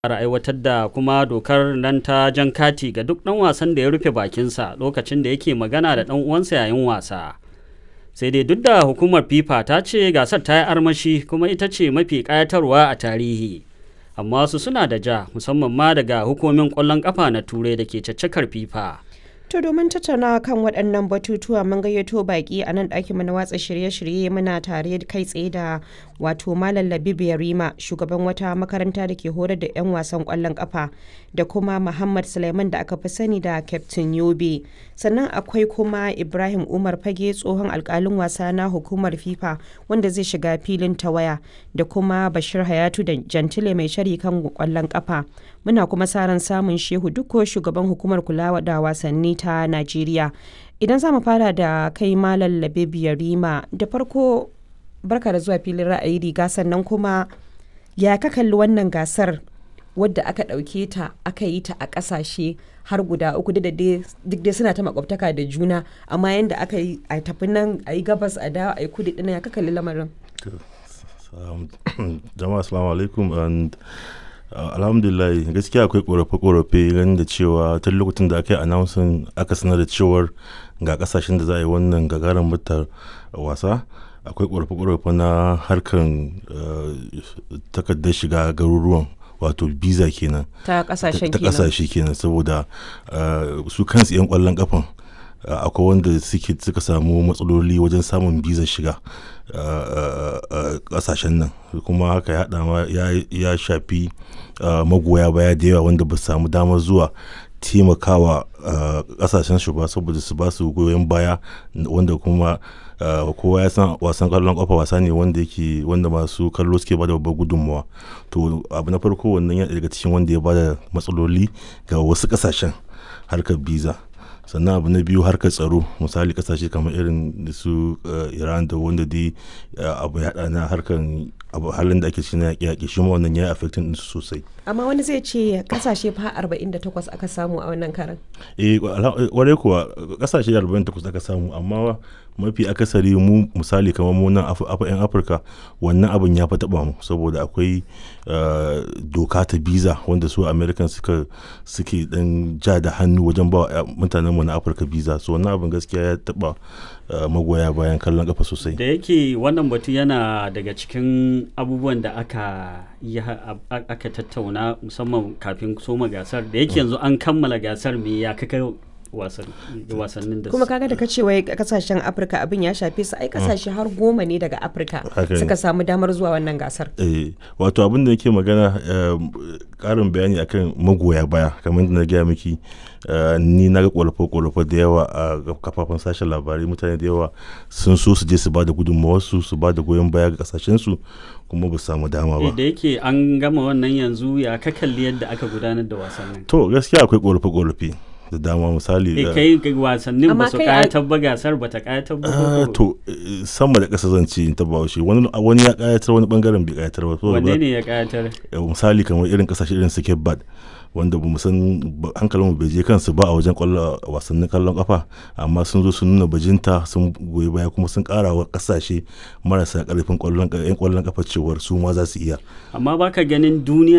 fara aiwatar da kuma dokar nan ta jan kati ga duk ɗan wasan da ya rufe bakinsa lokacin da yake magana da ɗan uwansa yayin wasa sai dai duk da hukumar fifa ta ce gasar ta yi armashi kuma ita ce mafi ƙayatarwa a tarihi amma su suna da ja musamman ma daga hukumomin ƙwallon ƙafa na turai da ke caccakar fifa To domin tattaunawa kan waɗannan batutuwa mun gayyato baƙi a nan ɗakin mu na watsa shirye-shirye muna tare kai tsaye da wato Malam Labib Yarima shugaban wata makaranta da ke horar da 'yan wasan ƙwallon ƙafa da kuma Muhammad Suleiman da aka fi sani da Captain Yobe. Sannan akwai kuma Ibrahim Umar Fage tsohon alƙalin wasa na hukumar FIFA wanda zai shiga filin tawaya da kuma Bashir Hayatu da Jantile mai shari kan ƙwallon ƙafa. Muna kuma sa ran samun Shehu Dukko shugaban hukumar kula da wasanni ta Najeriya. Idan za mu fara da kai Malam Labib Yarima da farko barka da zuwa filin ra'ayi riga sannan kuma ya ka kalli wannan gasar wadda aka ɗauke ta aka yi ta a ƙasashe har guda uku duk dai suna ta makwabtaka da juna amma yadda aka yi a tafi nan a yi gabas a dawo a yi kudu ɗina ya ka kalli lamarin. jama'a assalamu alaikum and alhamdulillah gaskiya akwai korafe-korafe ganin da cewa tun lokacin da aka yi announcing aka sanar da cewar ga kasashen da za a yi wannan gagarin mutar wasa akwai korafe-korafe na harkan takardar shiga garuruwan wato visa kenan ta kasashen ta kasashe kenan saboda su kansu 'yan kwallon kafan akwai wanda suka samu matsaloli wajen samun bizar shiga kasashen nan kuma haka ya ma ya shafi magoya baya da yawa wanda ba su samu damar zuwa taimakawa kasashen shi ba saboda su ba su goyon baya wanda kuma kowa ya san wasan kallon kafa wasa ne wanda yake wanda masu kallo suke bada babbar gudunmawa to abu na farko wannan ya daga cikin wanda ya bada matsaloli ga wasu kasashen harkar biza sannan abu na biyu harkar tsaro misali kasashe kamar irin su iran da wanda dai abu ya na harkar halin da ake cikin yaƙi yaƙi shi ma wannan ya yi affecting din su sosai amma wani zai ce kasashe fa 48 aka samu a wannan karan eh kwarai kuwa kasashe 48 aka samu amma mafi akasari mu misali kamar mu nan yan afirka wannan abin ya fi taba mu saboda akwai doka ta biza wanda su american suka suke dan ja da hannu wajen ba mutanen mu na afirka biza so wannan abin gaskiya ya taba magoya bayan kallon kafa sosai da yake wannan batu yana daga cikin abubuwan da aka aka tattauna musamman kafin soma gasar da yake yanzu an kammala gasar me ya kaka wasannin da kuma kaga da ka ce wai kasashen afirka abin ya shafe su ai kasashe har goma ne daga afirka suka samu damar zuwa wannan gasar eh wato abin da yake magana karin bayani akan magoya baya kamar da na gaya miki ni na ga kwalafa-kwalafa da yawa a kafafen sashen labarai mutane da yawa sun so su je su ba da gudunmawarsu su ba da goyon baya ga kasashensu kuma ba su samu dama ba da yake an gama wannan yanzu ya ka kalli yadda aka gudanar da wasannin to gaskiya akwai kwalafe-kwalafe da dama misali kai wasannin ba su kayatar ba gasar ba ta kayatar ba to sama da ƙasa zan ce ta bawashi wani wani ya kayatar wani bangaren bai kayatar ba wanne ne ya kayatar misali kamar irin kasashe irin su bad wanda ba san hankalin mu bai je kansu ba a wajen kwallon wasannin kallon kafa amma sun zo sun nuna bajinta sun goyi baya kuma sun kara wa kasashe marasa karfin kwallon yan kwallon kafa cewar su ma za su iya amma baka ganin duniya